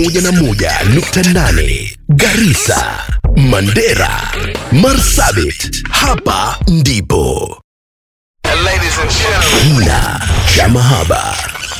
101.8 Garissa, Mandera, Marsabit. Hapa ndipo kina cha mahaba.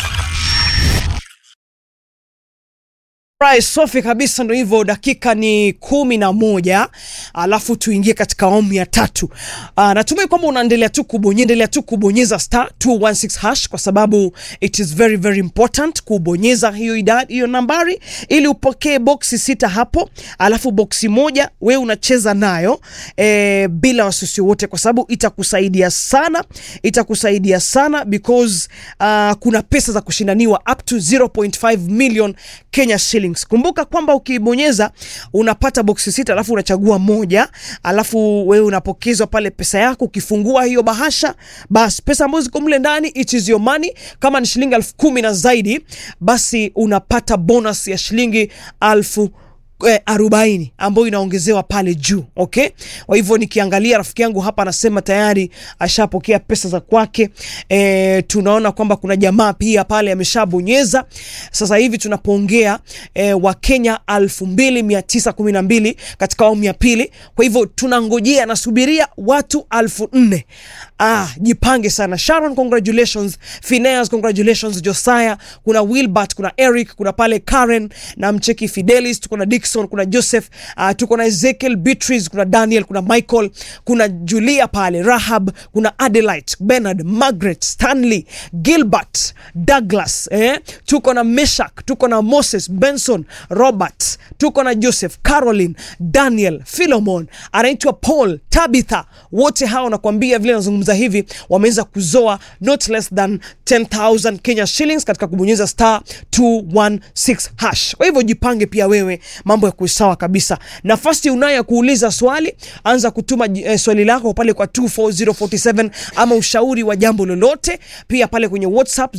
Right, Sofi kabisa, ndo hivyo. Dakika ni kumi na moja alafu tuingie katika awamu ya tatu. Uh, natumai kwamba unaendelea tu kubonyeza endelea tu kubonyeza star 216 hash kwa sababu it is very very important kubonyeza hiyo idadi hiyo nambari ili upokee boksi sita hapo, alafu boksi moja we unacheza nayo eh, bila wasiwasi wote, kwa sababu itakusaidia sana, itakusaidia sana because uh, kuna pesa za kushindaniwa up to 0.5 million Kenya shillings. Kumbuka kwamba ukibonyeza unapata boksi sita, alafu unachagua moja, alafu wewe unapokezwa pale pesa yako. Ukifungua hiyo bahasha, basi pesa ambazo ziko mle ndani, it is your money. Kama ni shilingi elfu kumi na zaidi, basi unapata bonus ya shilingi elfu eh, arobaini ambayo inaongezewa pale juu okay. Kwa hivyo nikiangalia rafiki yangu hapa anasema tayari ashapokea pesa za kwake. E, tunaona kwamba kuna jamaa pia pale ameshabonyeza sasa hivi tunapoongea e, wa Kenya elfu mbili mia tisa kumi na mbili katika awamu ya pili. Kwa hivyo tunangojea nasubiria watu elfu nne. Ah, jipange sana. Sharon, congratulations. Phineas, congratulations. Josiah, kuna Wilbert, kuna Eric, kuna pale Karen na mcheki Fidelis, tuko na Dickson, kuna Joseph, uh, tuko na Ezekiel, Beatrice, kuna Daniel, kuna Michael, kuna Julia pale, Rahab, kuna Adelaide, Bernard, Margaret, Stanley, Gilbert, Douglas, eh? Tuko na Meshak, tuko na Moses, Benson, Robert, tuko na Joseph, Caroline, Daniel, Philemon, anaitwa Paul, Tabitha, wote hao nakwambia vile nazungumza hivi wameweza kuzoa not less than 10000 Kenya shillings katika kubonyeza star 216 hash. Kwa hivyo jipange pia wewe, mambo ya kusawa kabisa. Nafasi unayo ya kuuliza swali, anza kutuma eh, swali lako pale kwa 24047 ama ushauri wa jambo lolote, pia pale kwenye WhatsApp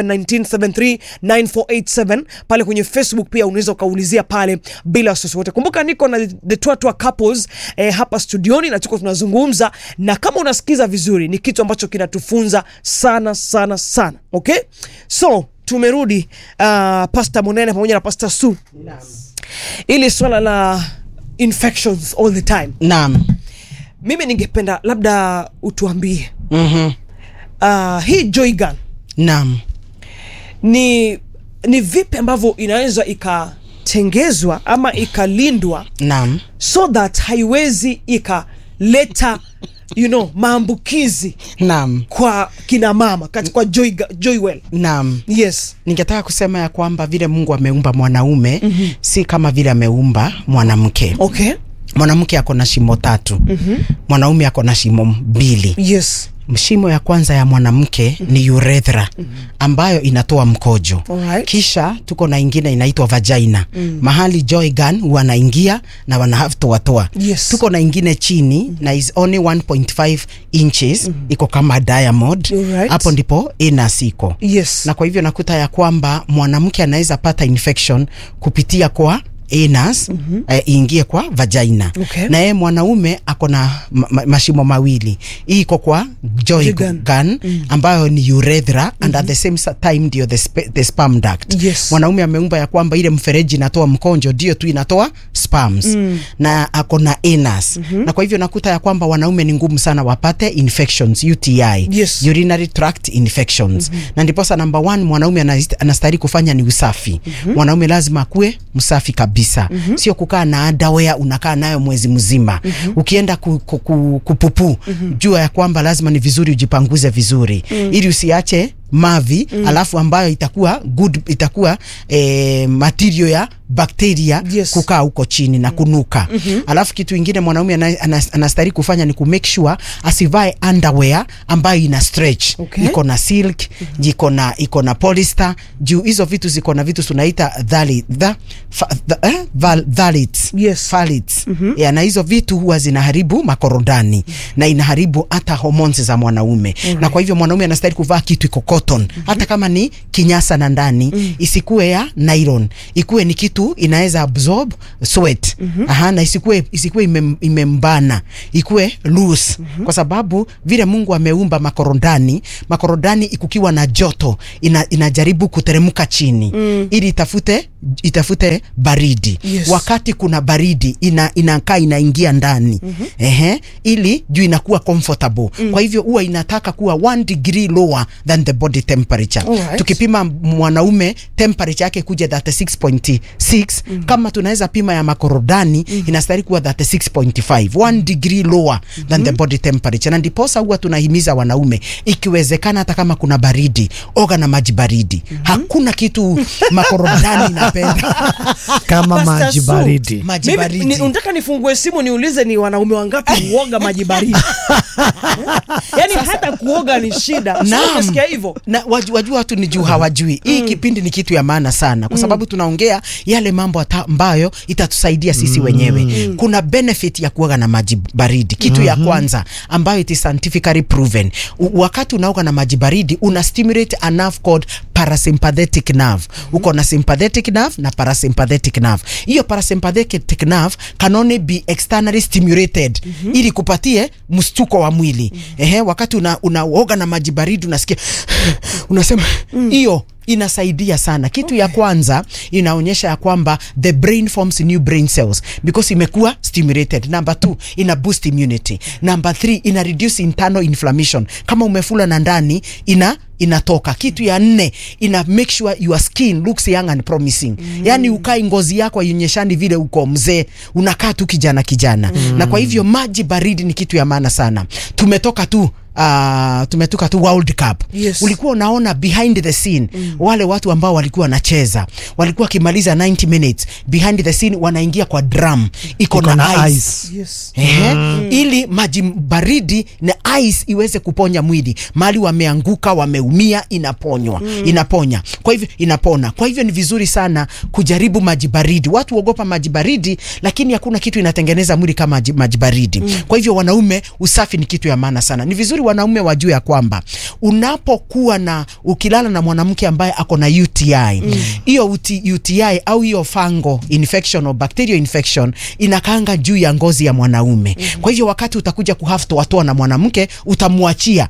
0719739487 pale kwenye Facebook pia unaweza ukaulizia pale bila wasiwasi wote. Kumbuka niko na the Twatwa couples eh, hapa studioni na tuko tunazungumza, na kama unasikiza vizuri, ni kitu ambacho kinatufunza sana sana sana. Okay, so tumerudi uh, Pastor Monene pamoja na Pastor Su ili swala la infections all the time. Naam. Mimi ningependa labda utuambie Mhm. uh, hii joy gun Naam. ni ni vipi ambavyo inaweza ikatengezwa ama ikalindwa Naam. so that haiwezi ikaleta you know maambukizi Naam. kwa kina mama kati kwa joy, joywell Naam. yes Ningetaka kusema ya kwamba vile Mungu ameumba mwanaume mm -hmm. si kama vile ameumba mwanamke. okay Mwanamke ako na shimo tatu. mm -hmm. Mwanaume ako na shimo mbili. yes Shimo ya kwanza ya mwanamke mm -hmm. ni urethra mm -hmm. ambayo inatoa mkojo. Alright. Kisha tuko na ingine inaitwa vagina mm. mahali joy gun wanaingia na wana have to watoa. Yes. Tuko na ingine chini mm -hmm. na is only 1.5 inches mm -hmm. iko kama diamond Alright. hapo ndipo anus iko yes na kwa hivyo nakuta ya kwamba mwanamke anaweza pata infection kupitia kwa anus mm -hmm. eh, iingie kwa vagina Okay. na yeye mwanaume ako na ma ma mashimo mawili hii iko kwa joy Joy gun. gun, gun ambayo ni urethra mm -hmm. and at the same sa- time ndio the, spe, the sperm duct Yes. mwanaume ameumba ya kwamba ile mfereji inatoa mkonjo ndio tu inatoa sperms mm. na ako na anus mm -hmm. na kwa hivyo nakuta ya kwamba wanaume ni ngumu sana wapate infections UTI Yes. urinary tract infections mm -hmm. na ndiposa number one mwanaume anast- anastahili kufanya ni usafi mm -hmm. mwanaume lazima akuwe msafi kabisa mm -hmm. sio kukaa na underwear unakaa nayo mwezi mzima mm -hmm. ukienda ku, ku, ku, kupupu mm -hmm. jua ya kwamba lazima ni vizuri ujipanguze vizuri mm -hmm. ili usiache mavi mm. alafu ambayo itakuwa good itakuwa eh, material ya bakteria Yes. kukaa huko chini na kunuka mm-hmm. alafu kitu ingine mwanaume ana- ana- anastahili kufanya ni kumake sure asivae underwear ambayo ina stretch Okay. iko na silk mm-hmm. iko na iko na polyester juu hizo vitu ziko na vitu tunaita thali, tha, fa, tha, eh, val, thalits Yes. Phthalates. Yeah, na hizo vitu huwa zinaharibu makorodani na inaharibu hata hormones za mwanaume na kwa hivyo mwanaume anastahili kuvaa kitu iko cotton hata kama ni kinyasa na ndani isikuwe ya nylon ikuwe ni kitu inaweza absorb sweat aha na isikuwe isikuwe ime, imembana ikuwe loose kwa sababu vile Mungu ameumba makorodani makorodani ikukiwa na joto ina, inajaribu kuteremka chini ili itafute itafute baridi Yes. wakati kuna baridi ina, inakaa inaingia ndani ehe, ili juu inakuwa comfortable kwa hivyo huwa inataka kuwa one degree lower than the body temperature Alright. tukipima mwanaume temperature yake kuja 36.6 kama tunaweza pima ya makorodani inastahili kuwa 36.5 one degree lower than the body temperature na ndiposa huwa tunahimiza wanaume ikiwezekana hata kama kuna baridi oga na maji baridi hakuna kitu makorodani inapenda kama Pastor maji Su, baridi. maji Mimi baridi ni, unataka nifungue simu niulize ni wanaume wangapi huoga maji baridi? Yaani hata kuoga ni shida. Sio Naam. Umesikia hivyo? na waju, wajua watu ni juu hawajui hii kipindi ni kitu ya maana sana kwa sababu tunaongea yale mambo ata- ambayo itatusaidia sisi wenyewe kuna benefit ya kuoga na maji baridi kitu ya kwanza ambayo it is scientifically proven U, wakati unaoga na maji baridi una stimulate a nerve called parasympathetic nerve uko na sympathetic nerve na parasympathetic nerve hiyo parasympathetic nerve can only be externally stimulated ili kupatie mstuko wa mwili ehe wakati una, unaoga na maji baridi unasikia unasema hiyo inasaidia sana kitu ya kwanza inaonyesha ya kwamba the brain forms new brain cells because imekuwa stimulated number two ina boost immunity number three ina reduce internal inflammation kama umefula na ndani ina inatoka kitu ya nne ina make sure your skin looks young and promising mm. yani ukai ngozi yako aionyeshani vile uko mzee unakaa tu kijana kijana mm. na kwa hivyo maji baridi ni kitu ya maana sana tumetoka tu Uh, tumetoka tu World Cup Yes. ulikuwa unaona behind the scene mm. wale watu ambao walikuwa wanacheza walikuwa wakimaliza 90 minutes behind the scene wanaingia kwa drum iko Iko na, na ice, ice. Yes. Ehe, ili maji baridi na ice iweze kuponya mwili mali wameanguka wameumia inaponywa inaponya kwa hivyo inapona kwa hivyo ni vizuri sana kujaribu maji baridi watu huogopa maji baridi lakini hakuna kitu inatengeneza mwili kama maji, maji baridi kwa hivyo wanaume usafi ni kitu ya maana sana ni vizuri wanaume wajue ya kwamba unapokuwa na ukilala na mwanamke ambaye ako na UTI hiyo UTI, UTI au hiyo fungal infection or bacterial infection inakaanga juu ya ngozi ya mwanaume kwa hivyo wakati utakuja kuhafto watoa na mwanamke utamwachia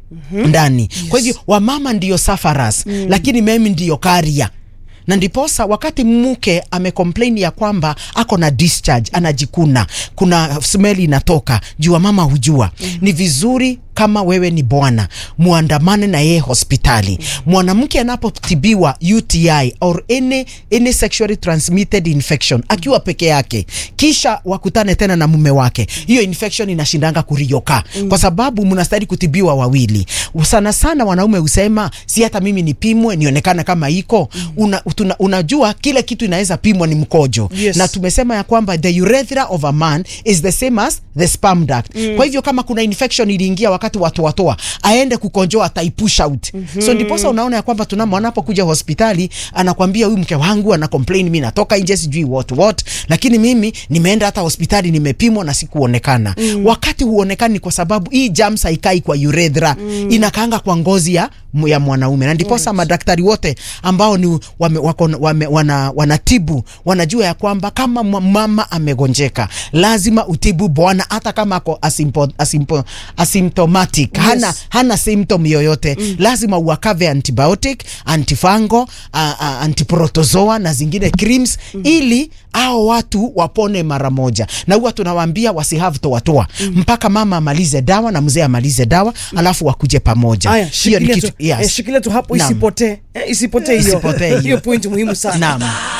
ndani kwa hivyo wamama ndiyo safaras lakini mimi ndiyo karia na ndiposa wakati mke amecomplain ya kwamba ako na discharge anajikuna kuna smell inatoka jua mama hujua ni vizuri kama wewe ni bwana muandamane na yeye hospitali mwanamke anapotibiwa UTI or any, any sexually transmitted infection akiwa peke yake kisha wakutane tena na mume wake hiyo infection inashindanga kurioka kwa sababu mnastahili kutibiwa wawili sana sana wanaume husema si hata mimi nipimwe nionekane kama iko una, tuna, unajua kile kitu inaweza pimwa ni mkojo Yes. na tumesema ya kwamba the urethra of a man is the same as the sperm duct kwa hivyo kama kuna infection iliingia wakati watu watoa aende kukonjoa ataipush out so ndiposa unaona ya kwamba tuna anapokuja hospitali anakwambia huyu mke wangu ana complain mimi natoka nje sijui what what lakini mimi nimeenda hata hospitali nimepimwa na sikuonekana wakati huonekani kwa sababu hii germs haikai kwa urethra inakaanga kwa ngozi ya ya mwanaume na ndiposa madaktari wote ambao ni wame, wako, wame, wana, wanatibu wanajua ya kwamba kama mwa- mama amegonjeka lazima utibu bwana hata kama ako asimpo, asimpo, asymptomatic hana, hana symptom yoyote lazima uakave antibiotic antifango uh, uh, antiprotozoa na zingine creams ili hao watu wapone mara moja na huwa tunawaambia wasihave toatoa mpaka mama amalize dawa na mzee amalize dawa alafu wakuje pamoja Haya, Hiyo ni shikilia kitu- tu, yes. eh, shikilia tu hapo Naam. isipotee. Eh, isipotee hiyo. Isipotee hiyo. Hiyo point muhimu sana. Naam.